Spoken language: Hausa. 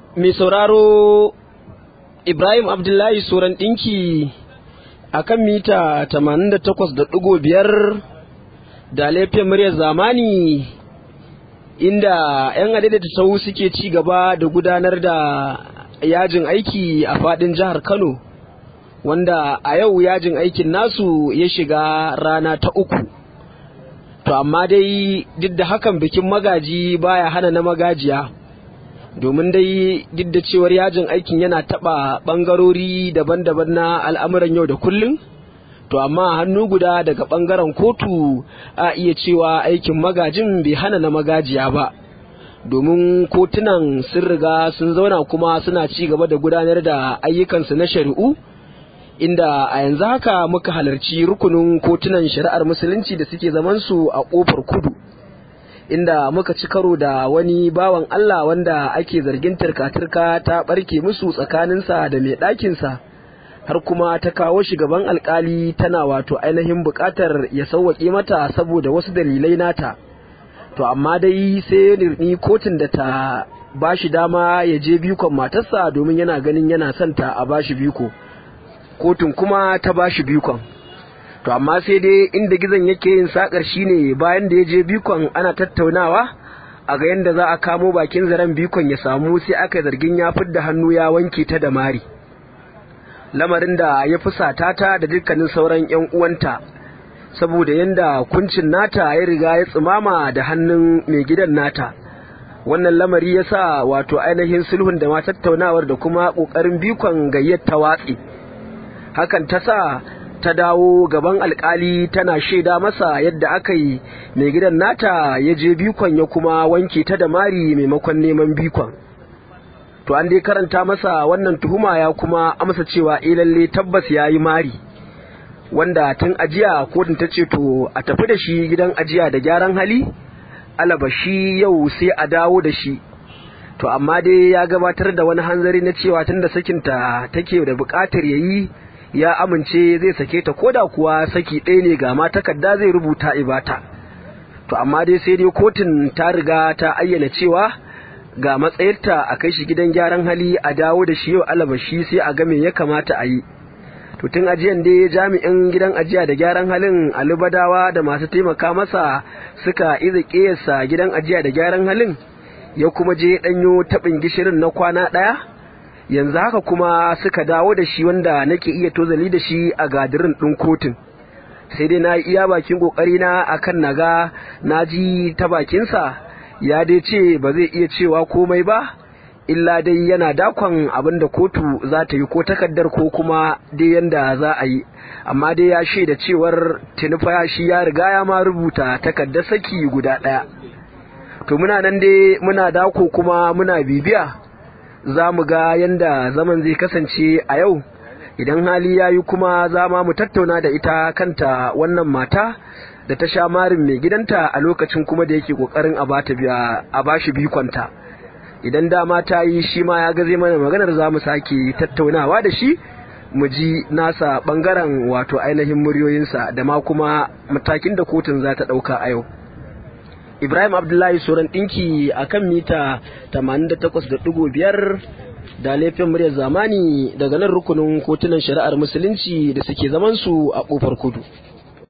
mai sauraro Ibrahim Abdullahi Soran ɗinki a kan mita 88.5 da laifin muryar zamani inda 'yan adaidaita sau suke ci gaba da gudanar da yajin aiki a faɗin jihar Kano wanda a yau yajin aikin nasu ya shiga rana ta uku. To amma dai duk da hakan bikin magaji baya hana na magajiya. domin dai duk da cewar yajin aikin yana taɓa ɓangarori daban-daban na al'amuran yau da kullum to amma hannu guda daga ɓangaren kotu a iya cewa aikin magajin bai hana na magajiya ba domin kotunan sun riga sun zauna kuma suna ci gaba da gudanar da ayyukansu na shari'u inda a yanzu haka muka halarci rukunin kotunan shari'ar musulunci da suke zamansu a ƙofar kudu inda muka ci karo da wani bawan Allah wanda ake zargin turka-turka ta barke musu tsakaninsa da mai ɗakinsa har kuma ta kawo shi gaban alkali tana wato ainihin buƙatar ya sauwaƙe mata saboda wasu dalilai nata to amma dai sai nirni kotun da ta ba shi dama ya je bikon matarsa domin yana ganin yana son ta a ba shi biko kotun kuma ta ba shi bikon to amma sai dai inda gizon yake yin sakar shine bayan da ya je bikon ana tattaunawa a ga yadda za a kamo bakin zaren bikon ya samu sai aka zargin ya fidda hannu ya wanke ta da mari lamarin da ya fusata ta da dukkanin sauran yan uwanta saboda yadda kuncin nata ya riga ya tsimama da hannun mai gidan nata wannan lamari ya sa wato ainihin sulhun da ma tattaunawar da kuma ƙoƙarin bikon gayyar ta watsi hakan ta sa ta dawo gaban alkali tana shaida masa yadda aka yi mai gidan nata ya je bikon ya kuma wanke ta da mari maimakon neman bikon to an dai karanta masa wannan tuhuma ya kuma amsa cewa eh lalle tabbas ya yi mari wanda tun ajiya kotun ta ce to a tafi da shi gidan ajiya da gyaran hali alaba shi yau sai a dawo da shi to amma dai ya gabatar da wani hanzari na cewa tun da sakinta take da bukatar ya yi ya amince zai sake ta koda kuwa saki ɗaya ne ga ma takarda zai rubuta ibata to amma dai sai dai kotun ta riga ta ayyana cewa ga matsayarta a kai shi gidan gyaran hali a dawo da shi yau alabashi sai a ga me ya kamata a yi to tun ajiyan dai jami'in gidan ajiya da gyaran halin alubadawa da masu taimaka masa suka iza ƙiyarsa gidan ajiya da gyaran halin ya kuma je ɗanyo taɓin gishirin na kwana ɗaya yanzu haka kuma suka dawo da shi wanda nake iya tozali da shi a gadirin ɗin kotun sai dai na iya bakin ƙoƙari na akan naga na ji ta bakinsa ya dai ce ba zai iya cewa komai ba illa dai yana dakon abin da kotu za ta yi ko takardar ko kuma dai yanda za a yi amma dai ya shaida cewar tinufa shi ya riga ya ma rubuta takardar saki guda ɗaya to muna nan dai muna dako kuma muna bibiya za mu ga yadda zaman zai kasance a yau idan hali ya yi kuma za ma mu tattauna da ita kanta wannan mata da ta sha marin mai gidanta a lokacin kuma da yake kokarin a ba shi bikonta idan dama ta yi shi ma ya gaze mana maganar za mu sake tattaunawa da shi mu ji nasa bangaren wato ainihin muryoyinsa da ma kuma matakin da kotun za ta ɗauka a yau Ibrahim Abdullahi Soran ɗinki a kan mita 88.5 da laifin muryar zamani daga nan rukunin kotunan shari'ar musulunci da suke zamansu a ƙofar kudu.